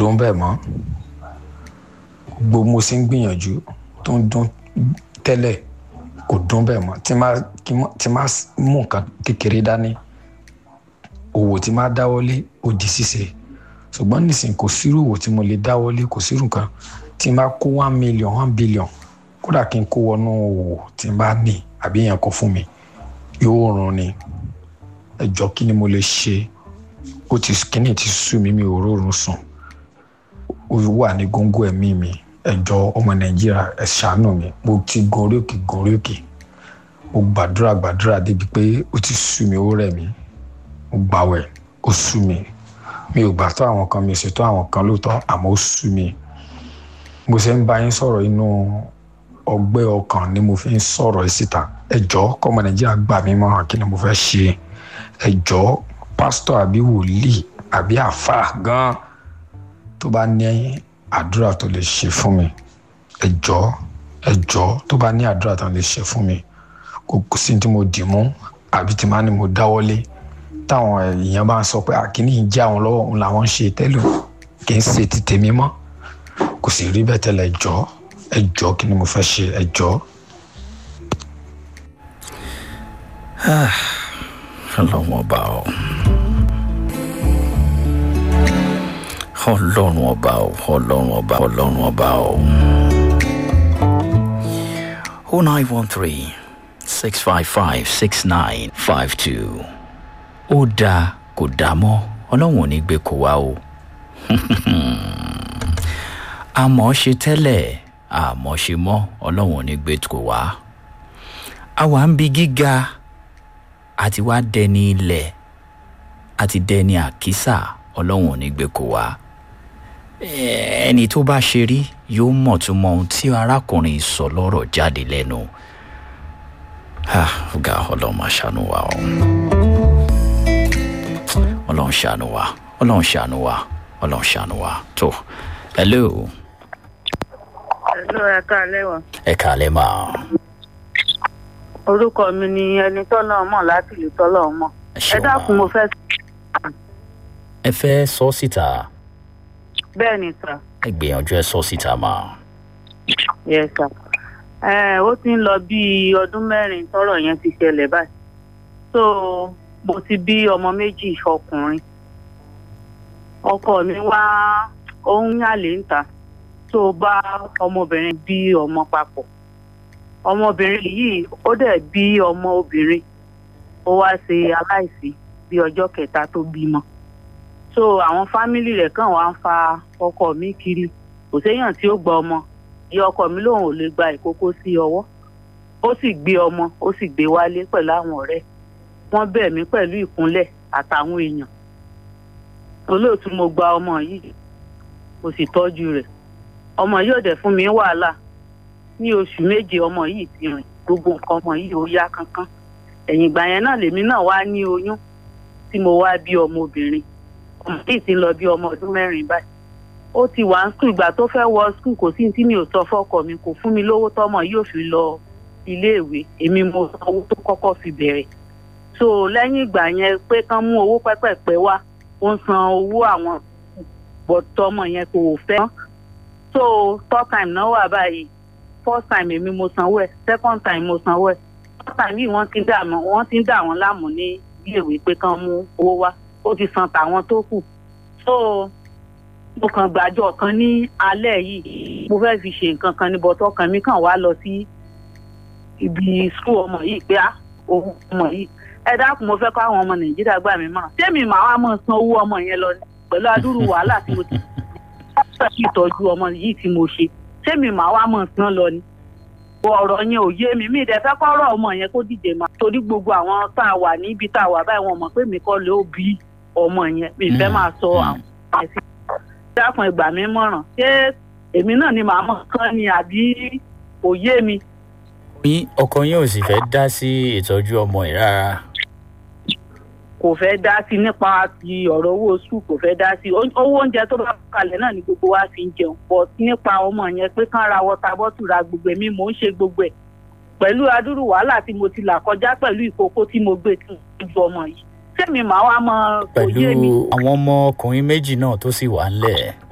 dún bẹ́ẹ̀ mọ́ gbogbo mo ṣe ń gbìyànjú tó ń dún tẹ́lẹ̀ kò dún bẹ́ẹ̀ mọ́ tí máa kí mọ́- tí máa mú nǹkan kékeré dání òwò tí máa dáwọ́lé ó di ṣíṣe ṣùgbọ́n nísìnyí kò sírú òwò tí mo lè dáwọ́lé kò sírú nǹkan tí máa kó one million one billion kódà kí n kó wọnú òwò tí n bá ní àbí èèyàn kó fún mi yóò rún ni ẹ jọ kí ni mo lè ṣe ó ti kíní ti sú mi mi ò rórun sùn ó wà ní góńgó ẹ̀mí mi ẹ jọ ọmọ nàìjíríà ẹ ṣàánú mi mo ti gun orí òkè gun orí òkè mo gbàdúrà gbàdúrà débi pé ó ti sú mi ó rẹ̀ mí mo gbàwẹ̀ ó sú mi mi ò gbà tó àwọn kan mi ò ṣètò àwọn kan lóòótọ́ àmọ́ ó sú mi mo ṣe ń bá yín sọ̀rọ̀ inú ọgbẹ́ ọkàn ni mo fi ń sọ̀rọ̀ yìí síta ẹ jọ kọ́mọ nàìjíríà gbà mí mọ́ kí ni mo fẹ́ ṣe ẹ jọ pásítọ̀ àbí wòlíì àbí àfáà gan tó bá ní àdúrà tó lè ṣe fún mi ẹ jọ ẹ jọ tó bá ní àdúrà tó lè ṣe fún mi kò kò sí tí mo dì mú àbí tí máa ní mo dáwọ́lé táwọn èèyàn bá ń sọ pé àkíní ń jẹ́ àwọn lọ́wọ́ òun làwọn ń ṣe tẹ́lẹ̀ kì í ṣe ti tèmi mọ́ kò sì rí bẹ́ẹ̀ tẹ́lẹ̀ ẹ jọ ẹ jọ kí ni mo fẹ́ ṣe ẹ jọ. ọlọ́run ọba o ọlọ́run ọba o ọlọ́run ọba ọlọ́run ọba o. o nine one three six five five six nine five two ó dáa kò dáa mọ́ ọlọ́run ò ní gbé kó wá o àmọ́ ṣe tẹ́lẹ̀ àmọ́ ṣe mọ́ ọlọ́run ò ní gbé kó wá àwa ń bi gíga àti wá dẹni ilẹ̀ àti dẹni àkísà ọlọ́run ò ní gbé kó wá ẹni tó bá ṣe rí yóò mọ̀ tó mọ ohun tí arákùnrin sọ lọ́rọ̀ jáde lẹ́nu ọ̀gá ọlọ́run máa ṣàánú wa o ọlọ́run ṣàánú wa ọlọ́run ṣàánú wa ọlọ́run ṣàánú wa tó hello Hello, ẹ káalẹ́ wà. ẹ kàlẹ́ máa Orúkọ mi ni ẹni tọ́lọ́ mọ̀ láti ìlú tọ́lọ́ mọ̀. ẹ Ẹ ṣeun dákun mo máa fẹ́ ẹ fẹ́ sọ síta bẹ́ẹ̀ ni sà. ẹ gbìyànjú ẹ sọ síta máa Yes sà. Ẹ ó ti ń lọ bí ọdún mẹ́rin tọ́rọ̀ yẹn ti ṣẹlẹ̀ báyìí. So mo ti bí ọmọ méjì ọkùnrin. Ọkọ mi wá ó ń yàlé ń ta tó bá ọmọbìnrin bí ọmọ papọ̀. Ọmọbìnrin yìí ó dẹ̀ bí ọmọ obìnrin. Ó wá ṣe aláìsí bí ọjọ́ kẹta tó bímọ. So àwọn fámìlì rẹ̀ kàn wá ń fa ọkọ mi kiri. Kò séèyàn tí ó gba ọmọ ìyá ọkọ mi lòun ò lè gba ìkókó sí ọwọ́ ó sì gbé ọmọ ó sì gbé wálé pẹ̀lú àwọn ọ̀rẹ́ wọ́n bẹ̀ mí pẹ̀lú ìkúnlẹ̀ àtàwọn èèyàn olóòtú mo gba ọmọ yìí mo sì tọ́jú rẹ̀ ọmọ yìí ò dẹ̀ fún mi wàhálà ní oṣù méje ọmọ yìí ti rìn gbogbo nǹkan ọmọ yìí ó yá kánkán ẹ̀yìn ìgbà yẹn náà lèmi náà wá ní oyún tí mo wá bí ọmọbìnrin ọmọ yìí ti ń lọ bí ọmọ ọdún mẹ́rin báyìí ó ti wà ń skul ìgbà tó fẹ́ wọ skul kò sí tí mi ò sọ fọ́kọ mi kò fún mi lówó tọ́mọ yóò fi lọ iléèwé èmi mo san owó tó kọ́kọ́ fi bẹ̀rẹ̀ so lẹ́yìn ìgbà yẹn pé kán mú owó pẹ́pẹ́pẹ́ wá ó ń san owó àwọn bọ̀tọ́mọ yẹn kò fẹ́ mọ́ so third time náà wà báyìí first time èmi mo sanwó ẹ̀ second time mo sanwó ẹ̀ third time yìí wọ́n ti ń dà mọ́ wọ́n ti ń dà wọ́n láàmú ní iléèwé pé kán mú owó wá ó ti san tàwọn tó kù so mo kàn gbàjọ kan ní alẹ́ yìí mo fẹ́ fi ṣe nǹkan kan ní bọ́tọ́ kan mi kàn wá lọ sí ibi skul ọmọ yìí pé á owó ọmọ yìí ẹ dákun mo fẹ́ kọ́ àwọn ọmọ nàìjíríà gbà mí mọ́ tèmi màá wá mọ̀ san owó ọmọ yẹn lọ ní pẹ̀lú adúrú wàhálà tí mo ti ṣe ìtọ́jú ọmọ yìí tí mo ṣe tèmi màá wá mọ̀ san lọ ni ọ̀rọ̀ yẹn ò yé mi mi ìdẹ fẹ́ kọ́rọ̀ ọmọ yẹn kó díje mà torí gbogbo àwọn tá a wà níbi tá a wà báyìí wọn mọ̀ pé mi kọ́ ló bí ọmọ yẹn mi fẹ́ máa sọ àwọn ẹ̀sìn dákun ẹgbà mi mọ̀ràn ṣé èmi náà ni màá mọ̀ kán ni àbí kò yé mi. yín ọkọ yín ò sì fẹ́ dá sí ìtọ́jú ọmọ yìí rárá kò fẹ́ dá sí nípa ti ọ̀rọ̀ owó sùn kò fẹ́ dá sí owó oúnjẹ tó bá kalẹ̀ náà ni gbogbo wa fi ń jẹun pọ̀ nípa ọmọ yẹn pé kán ra wọta bọ́tù ra gbogbo ẹ̀mí mò ń ṣe gbogbo ẹ̀ pẹ̀lú adúrú wàhálà tí mo ti là kọjá pẹ̀lú ìkókó tí mo gbé tí mo ju ọmọ yìí sẹ́mi màá wá mọ kò pẹ̀lú yé mi. àwọn ọmọ ọkùnrin méjì náà tó sì wà ńlẹ̀